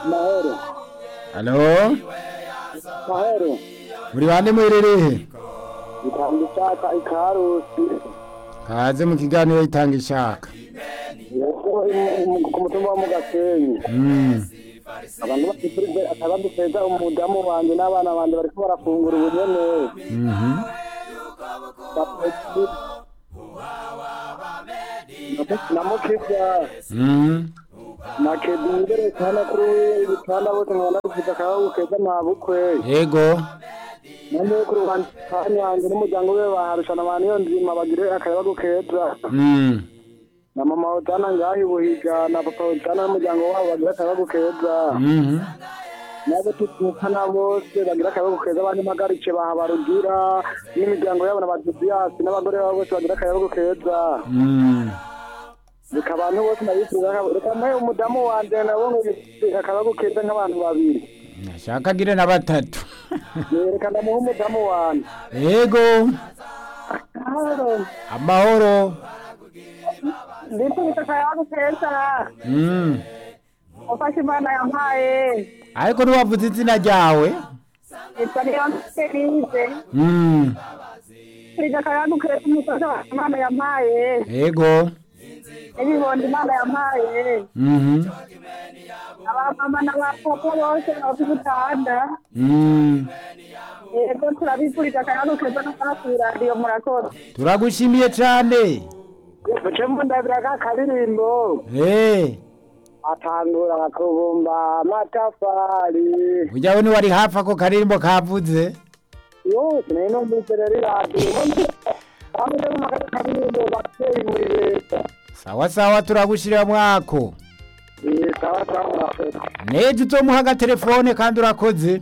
mahoro Halo? mahoro Muri bande muherereye? itanga ishaka ikarusi Kaze mu kiganiro itanga ishaka. yego imu- ku mutumba wo mu gasenyi Mm. abantu bafite akaba duteza umudamu wanje n'abana banje bariko barafungura ubunyene Mhm. namukivya Mm. nakedi imbere cyane kuri ibitanda bose nkabona bifite akayabu keza ntabukwe Yego. none kuri ruhande wanjye n'umuryango we baharushana abantu iyo nzima bagire akayabu keza Mm. na mama Otana ngaho ibuhiga na papa Otana n'umuryango wabo bagira akayabu keza Mhm. nabo tutukana bose bagira akayabu keza abandi magarice bahabarugira n'imiryango yabo na badiyasi n'abagore babo bose bagira akayabu keza Mm. reka abantu bose ndabifuza reka mwe umudamu wanje nabo akayabu keza nk'abantu babiri Nashaka agire na batatu. reka ndamuha umudamu wanje Yego. Amahoro. ndipfuza akayabu keza Mm. ufashe imana yampaye Ariko ntiwavuze izina ryawe? nitwa niyonse nize Mm. twiga akayabu keza umusozi wa imana yampaye Yego. n'ibibondo imana yampaye Mhm. abamama n'abapapa bose bafite ubutanda Mm. yego turabifurije akayabu keza no kuba kuri radiyo murakoze Turagushimiye cyane. muce mundabira ka karirimbo Eh. atangura kubumba amatafari Ujyawe niwari hafi ako karirimbo kavuze? yose nayo numvise rero iradiyo hamwe no mu karirimbo bateye muri leta Sawa sawa turagushirira mwako. Eh, sawa sawa murakoze Neje uzomuha agatelefone kandi urakoze.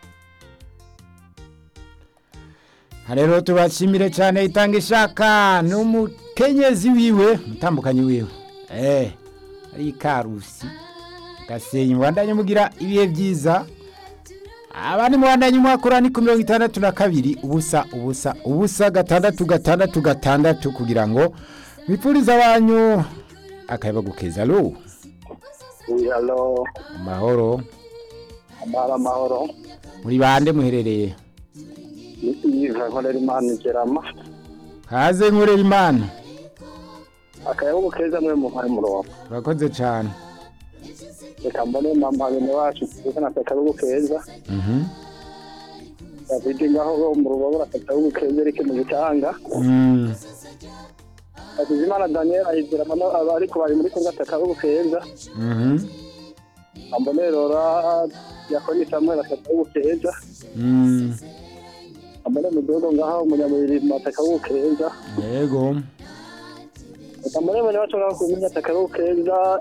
Harero tubashimire cyane itanga ishaka n'umukenyezi wiwe mutambukanyi wiwe. Eh, ari karusi. Gasenyi mwandanye mugira ibihe byiza. Abandi mwandanye mwakora ni ku mirongo itandatu na kabiri ubusa ubusa ubusa gatandatu gatandatu gatandatu kugira ngo bipfurize abanyu akayaba gukeza lo halo amahoro amahoro amahoro muri bande muherereye ni iva nkorera imana igerama kaze nkorera imana akayabu keza mwe muhaye murongo urakoze cyane reka mbone mama bene wacu kuko na akayabu keza Mhm. David ngaho mu rugo akayabu keza ariko mu gitanga Mm. Hakizimana Daniel ahizira mano ariko bari muri Kongo akayabu keza Mhm. ambone rora yakoni Samuel akayabu keza Mm. ambone mudogo ngaho umunyamubiri matakabu keza yego reka mbone bene wacu ngaho kumenya akayabu keza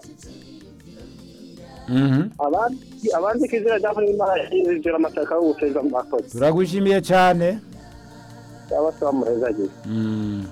Mhm. abandi abandi kizira cyangwa imana yizira amatakabu keza mwakoze turagushimiye cyane cyaba se bamuhezagiye Mm.